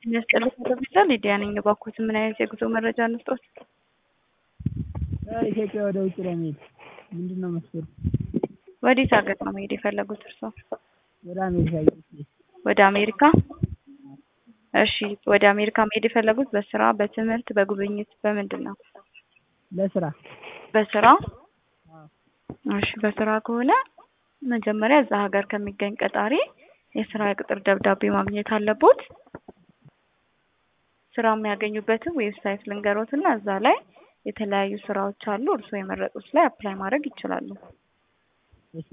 የሚያስጠልቅ ሆስፒታል ሊዲያ ነኝ። እባክዎትን ምን አይነት የጉዞ መረጃ እንስጥዎት? ከኢትዮጵያ ወደ ውጭ ለመሄድ ምንድን ነው መስፈርቱ? ወዴት ሀገር ነው መሄድ የፈለጉት እርስዎ? ወደ አሜሪካ ወደ አሜሪካ? እሺ ወደ አሜሪካ መሄድ የፈለጉት በስራ፣ በትምህርት፣ በጉብኝት በምንድን ነው? ለስራ በስራ? እሺ በስራ ከሆነ መጀመሪያ እዛ ሀገር ከሚገኝ ቀጣሪ የስራ የቅጥር ደብዳቤ ማግኘት አለቦት። ስራ የሚያገኙበትን ዌብሳይት ልንገሮት እና እዛ ላይ የተለያዩ ስራዎች አሉ። እርስዎ የመረጡት ላይ አፕላይ ማድረግ ይችላሉ።